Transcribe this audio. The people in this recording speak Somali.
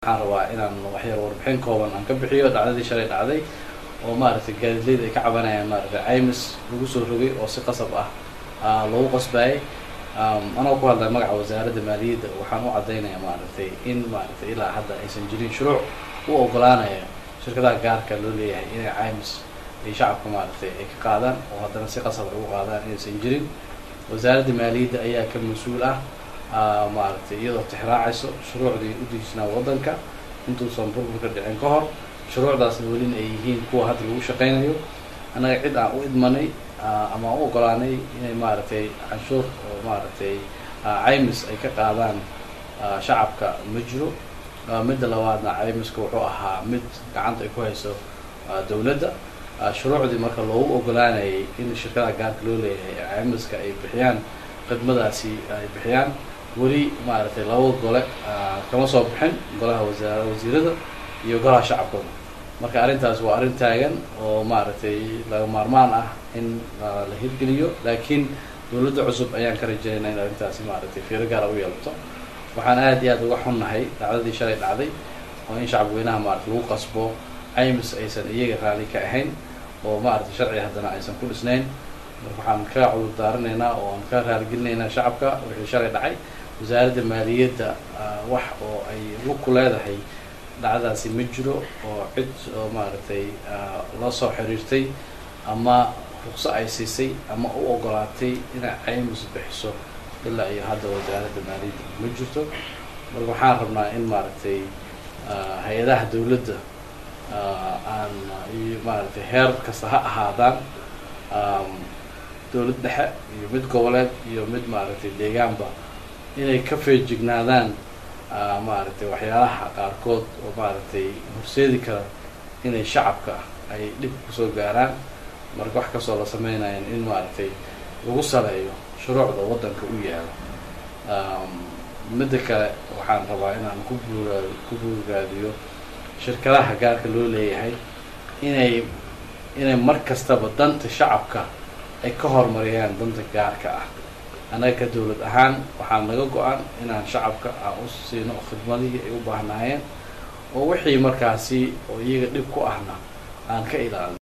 waxaan rabaa inaan waxyar warbixin kooban aan ka bixiyo dhacdadii shalay dhacday oo maaragtay gaadiidleyda ay ka cabanayaan maaragtay caymis lagu soo rogay oo si qasab ah loogu qasbayay anoo ku hadlay magaca wasaaradda maaliyadda waxaan u caddaynayaa maaragtay in maaragtay ilaa hadda aysan jirin shuruuc u ogolaanaya shirkadaha gaarka loo leeyahay inay caymis ay shacabka maaragtay ay ka qaadaan oo haddana si qasab ay u qaadaan inaysan jirin wasaaradda maaliyadda ayaa ka mas-uul ah maaragtay iyadoo tixraacayso shuruucdii u dejisnaa waddanka intuusan burburka dhicin ka hor shuruucdaasna welina ay yihiin kuwa hadda lagu shaqaynayo annaga cid aan u idmanay ama aan u ogolaanay inay maaragtay canshuur oo maaragtay caymis ay ka qaadaan shacabka ma jiro midda labaadna caymiska wuxuu ahaa mid gacanta ay ku hayso dowladda shuruucdii marka loogu ogolaanayay in shirkadaha gaarka loo leeyahay caymiska ay bixiyaan khidmadaasi ay bixiyaan weli maaragtay laba gole kama soo bixin golaha wasaar wasiirada iyo golaha shacabkooda marka arrintaas waa arrin taagan oo maaragtay laga maarmaan ah in la hirgeliyo laakiin dowladda cusub ayaan ka rajeynaa in arrintaasi maaragtay fiiro gaara u yeelato waxaan aad iyo aad uga xunnahay dhacdadii shalay dhacday oo in shacabweynaha maaragtay lagu qasbo caymis aysan iyaga raali ka ahayn oo maaragtay sharciga haddana aysan ku dhisnayn marka waxaan ka cudur daaranaynaa oo aan ka raaligelinaynaa shacabka wixii shalay dhacay wasaaradda maaliyadda wax oo ay lug ku leedahay dhacdaasi ma jiro oo cid oo maaragtay la soo xiriirtay ama ruqso ay siisay ama u ogolaatay inay caymis bixiso ilaa iyo hadda wasaaradda maaliyadda ma jirto marka waxaan rabnaa in maaragtay hay-adaha dowladda aan iyo maaragtay heer kasta ha ahaadaan dowlad dhexe iyo mid goboleed iyo mid maaragtay deegaanba inay ka feejignaadaan maaragtay waxyaalaha qaarkood oo maaragtay horseedi kara inay shacabka ay dhib kusoo gaaraan marka wax kastoo la sameynayan in maaragtay lagu saleeyo shuruucda waddanka u yaalo midda kale waxaan rabaa inaan ku buura ku buurgaadiyo shirkadaha gaarka loo leeyahay inay inay mar kastaba danta shacabka ay ka horumariyaan danta gaarka ah annaga ka dowlad ahaan waxaa naga go-an inaan shacabka aan u siino khidmadihii ay u baahnaayeen oo wixii markaasi oo iyaga dhib ku ahna aan ka ilaalino